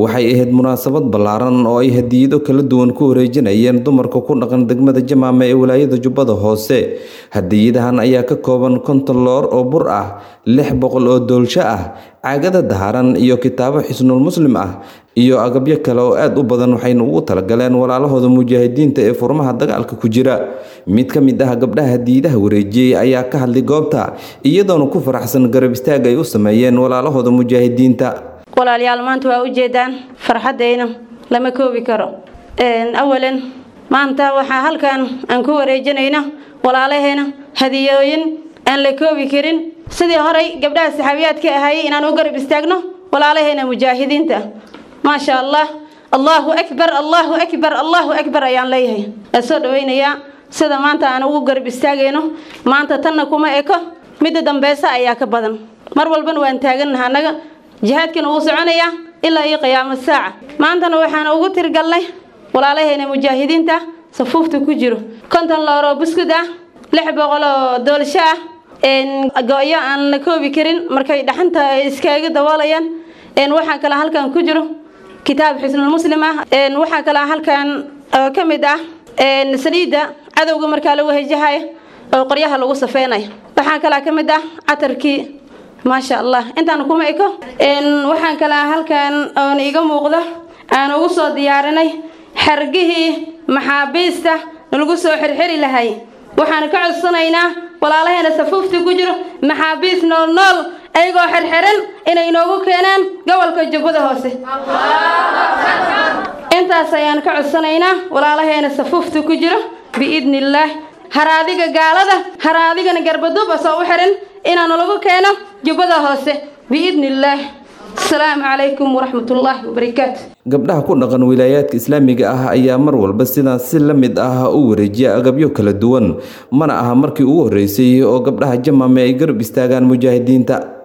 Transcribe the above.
waxay ahayd munaasabad ballaaran oo ay hadiyado kala duwan ku wareejinayeen dumarka ku dhaqan degmada jamaame ee walaayada jubbada hoose hadiyadahan ayaa ka kooban konton loor oo bur ah lix boqol oo doolsho ah caagada daharan iyo kitaabo xisnul muslim ah iyo agabyo kale oo aad u badan waxayna ugu talagaleen walaalahooda mujaahidiinta ee furmaha dagaalka ku jira mid ka mid ah gabdhaha hadiidaha wareejiyey ayaa ka hadlay goobta iyadoona ku faraxsan garab istaag ay u sameeyeen walaalahooda mujaahidiinta walaalayaal maanta waa ujeedaan farxaddayna lama koobi karo awalan maanta waxaa halkan aan ku wareejinayna walaalaheena hadiyooyin aan la koobi karin sidii horey gabdhaha saxaabiyaadka ahaayey inaan u garab istaagno walaalaheena mujaahidiinta maasha allah allahu akbar allahu akbar allahu akbar ayaan leeyahay waa soo dhawaynayaa sida maanta aan ugu garab istaagayno maanta tanna kuma eko midda dambeysa ayaa ka badan mar walbana waan taagannaha annaga jihaadkana wuu soconayaa ilaa iyo qiyaamo saaca maantana waxaan ugu tirgalnay walaalaheena mujaahidiinta safuufta ku jiro konton looroo buskud ah lix boqol oo doolsho ah go-yo aan la koobi karin markay dhaxanta iskaaga daboolayaan waxaa kale halkan ku jiro kitaab xisnul muslim ah waxaa kale halkan ka mid ah saliidda cadowga markaa lagu hejahayo oo qoryaha lagu safeynayo waxaa kale ka mid ah catarkii maasha allah intaan kuma eko waxaan kale halkan oon iga muuqdo aan ugu soo diyaarinay xargihii maxaabiista lagu soo xirxiri lahay waxaan ka codsanaynaa walaalaheena safuufta ku jiro maxaabiis nool nool ayagoo xirxiran inay noogu keenaan gobolka jubbada hoose intaas ayaan ka codsanaynaa walaalaheena safuufta ku jiro biidni illaah haraadiga gaalada haraadigana garbaduuba soo u xiran inaanu lagu keeno jubbada hoose biidni illaah asalaamu calaykum waraxmatullaahi wabarakaatu gabdhaha ku dhaqan wilaayaadka islaamiga ah ayaa mar walba sidaas si la mid ah u wareejiya agabyo kala duwan mana aha markii ugu horreysay oo gabdhaha jamaame ay garab istaagaan mujaahidiinta